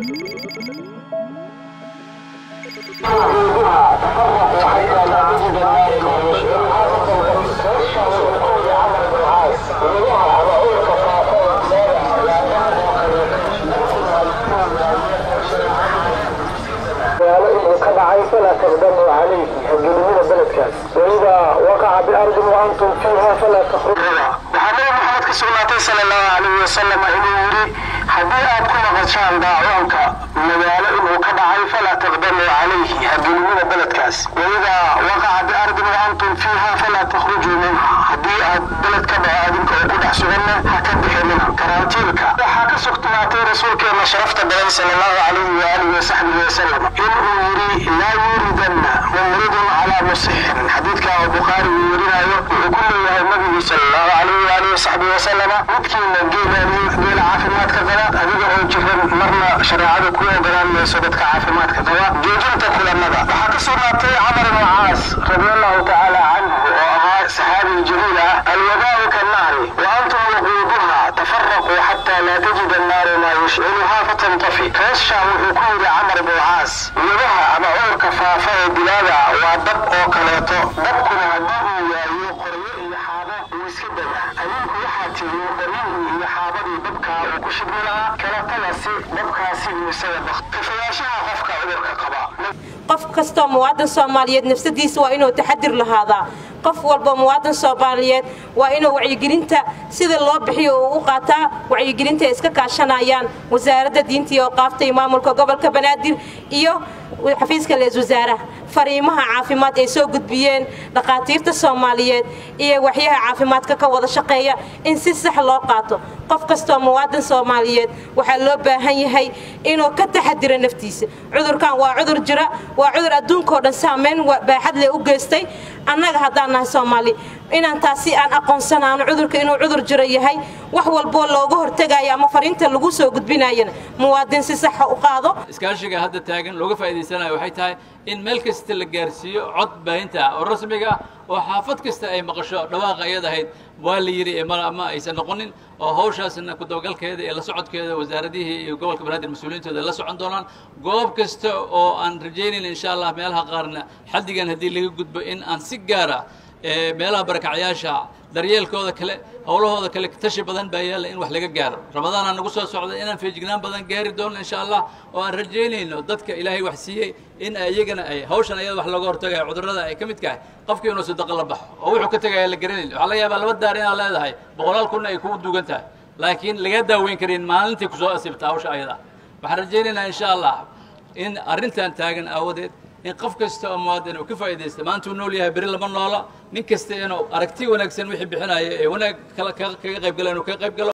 فلا تقدموا عليه حجلمين بلدكاس وإذا وقع بأرض وأنتم فيها فلا تخرجوا وحنبي محمد كسولاتي صلى الله عليه وسلم إنه يري haddii aad ku maqashaan daacuunka magaalo inuu ka dhacay falaa taqdamuu calayhi hagelinina beledkaas waidaa waqaca biardin waantum fiiha falaa takhrujuu minha haddii aad beled ka dhaco adinka oo ku dhex suganna ha ka bixinina karantiilka waxaa ka sugnaatay rasuulkeena sharafta badan sala allahu calayhi waalihi wasaxbihi wasalam inuu yiri laa yuridanna mumridun calaa musixin xadiidka oo bukhaari uu werinayo wuxuu ku leeyahay nabigi sala allahu calayhi waalihi wasaxbihi wasalama midkiina geelaaniyo geela caafimaadka qaba adiga oo jiran marna shareecadu ku ogolaan mayso dadka caafimaadka qaba joojinta kulamada waxaa ka sugnaatay camar ibnu caas radi allahu tacaala canhu oo ahaa saxaabi jaliil ah alwadaau kannaari wa antum waquuduha tafaraquu xataa laa tajid annaaru maa yushciluha fatantafi reesha wuxuu ku yidhi camar ibnu caas wadaha ama cudurka faafa ee dilaaga waa dab oo kaleeto dabkuna haddii uu waayo qoryo iyo xaabo uu iska dega adinku waxaa tiri qoryihii iyo xaabadii dabkaa uu ku shibmi lahaa kalatagasi dabkaasi uu isaga baq kafayaashaha qofka cudurka qaba qof kastoo muwaadin soomaaliyeed nafsadiisa waa inuu taxadir lahaadaa qof walba muwaadin soomaaliyeed waa inuu wacyigelinta sida loo bixiyo uu u qaataa wacyigelinta ay iska kaashanayaan wasaaradda diinta iyo qaafta iyo maamulka gobolka banaadir iyo xafiiska lees wasaaraha fariimaha caafimaad ay soo gudbiyeen dhakhaatiirta soomaaliyeed iyo waxyaha caafimaadka ka wada shaqeeya in si sax loo qaato qof kastoo muwaadin soomaaliyeed waxaa loo baahan yahay inuu ka taxadiro naftiisa cudurkan waa cudur jira waa cudur adduunkao dhan saamayn baaxad leh u geystay annaga haddaan nahay soomaali inaan taasi aan aqoonsanaano cudurka inuu cudur jiro yahay wax walboo looga hortegayo ama fariinta lagu soo gudbinayana muwaadin si saxa u qaado iskaashiga hadda taagan looga faa'iidaysanayo waxay tahay in meel kasta la gaarsiiyo cod baahinta ah oo rasmiga ah oo xaafad kasta ay maqasho dhawaaqa iyad ahayd waa la yidhi ama aysan noqonin oo hawshaasna kudabagalkeeda iyo la socodkeeda wasaaradihii iyo gobolka banaadir mas-uuliyiintooda la socon doonaan goob kasta oo aan rajaynayn insha allah meelaha qaarna xaddigan haddii laga gudbo in aan si gaara meelaha barakacyaasha daryeelkooda kale howlahooda kale tashi badan baa yaalla in wax laga gaaro ramadaana nagu soo socda inaan feejignaan badan gaari doono insha allah oo aan rajaynayno dadka ilaahay wax siiyey in iyagana ay hawshan ayada wax looga hortagayo cudurrada ay ka mid tahay qofkii inuu sadaqa la baxo oo wuxuu ka tegaya la garanayn waxaa laga yaabaa laba daar inaad leedahay boqolaal kunna ay kugu duugan tahay laakiin laga daaweyn karin maalintii kusoo asibta hawsha ayada waxaan rajaynaynaa insha allah in arrintan taagan aawadeed in qof kasta oo muwaadin uu ka faa'iidaysta maanta uu nool yahay beri lama noola nin kasta inuu aragti wanaagsan wixii bixinaya ee wanaag kaga qayb gala inuu kaga qayb galo